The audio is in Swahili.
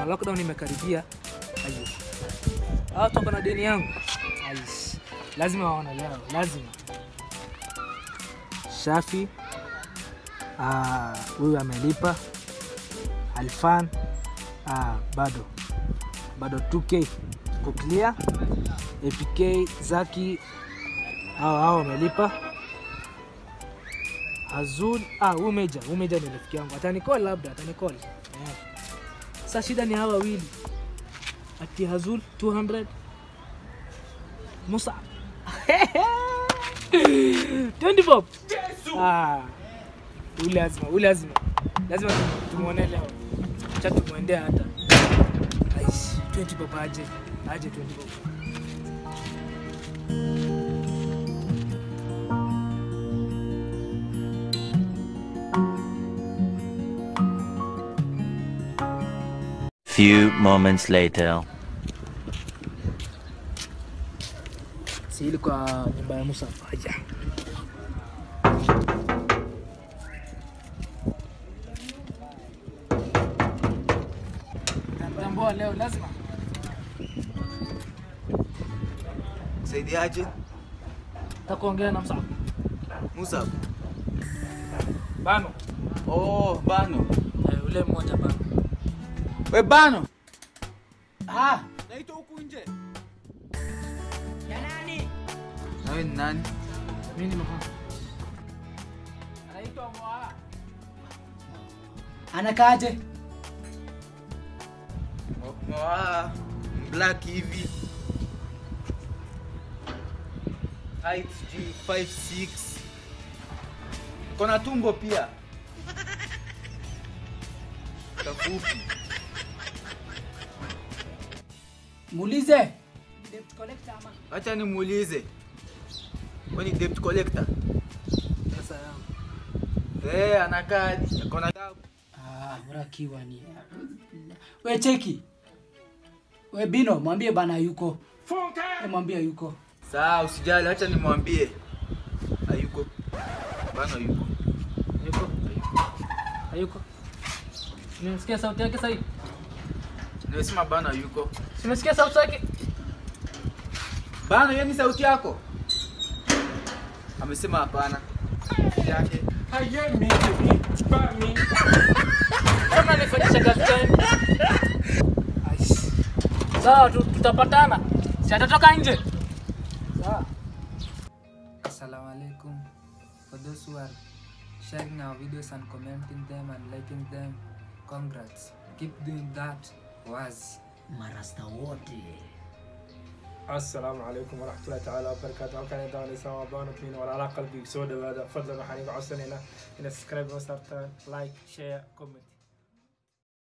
lockdown imekaribia. Ayo. Hao toka na deni yangu. Aish. Lazima waone leo, lazima. Shafi ah, huyu amelipa. Alfan ah, bado bado 2k ko clear. APK Zaki hao hao wamelipa. Azul ah, huyu Meja, huyu Meja ni rafiki yangu, atanicall labda, atanicall eh. Sasa shida ni hawa wawili, ati Azul 200 Musa 20 bob. Ah, huyu lazima, huyu lazima, lazima tumuone leo, acha tumwendee hata Aish, 20 bob aje, aje 20 bob. Few moments later. Si ili kwa nyumba ya Musa. Haya. Tambua leo lazima. Saidiaje? Takuongea na Musa. Musa. Bano. Oh, Bano. Eh, ule mmoja bano. We Bano. Ah, naitwa huku nje. Ya nani? Na wewe ni nani? Mimi ni Moha. Anaitwa Moha. Anakaaje? Moa black hivi. Height sijui 56. Kona tumbo pia. Kafupi. Muulize. Debt collector ama? Acha nimuulize. Wewe ni debt collector? Pesa yangu. Eh, ana kadi. Kona tabu. Ah, bora kiwa ni. We cheki. We Bino, mwambie bana yuko. We mwambie yuko. Sawa, usijali, acha nimwambie. Hayuko. Bano yuko. Hayuko. Hayuko. Nimesikia sauti yake sasa hivi. Nimesema bana yuko. Simesikia sauti yake. Bana, hiyo ni sauti yako? Amesema hapana. Yake. Kama nifanyisha kazi gani? Aish. Sawa, tu- tutapatana. Si atatoka nje. Sawa. Assalamu alaikum. For those who are sharing our videos and commenting them and liking them, congrats. Keep doing that. Was. Marasta wote. asalaamu calaykum waraxmatullahi tacaala wabarakaatu halkan ay daawanaysaa waa baano min walaalaha qalbiga soo dhawaada fadlan waxaan iga codsanaynaa inaad subscribe noo saartaan like share comment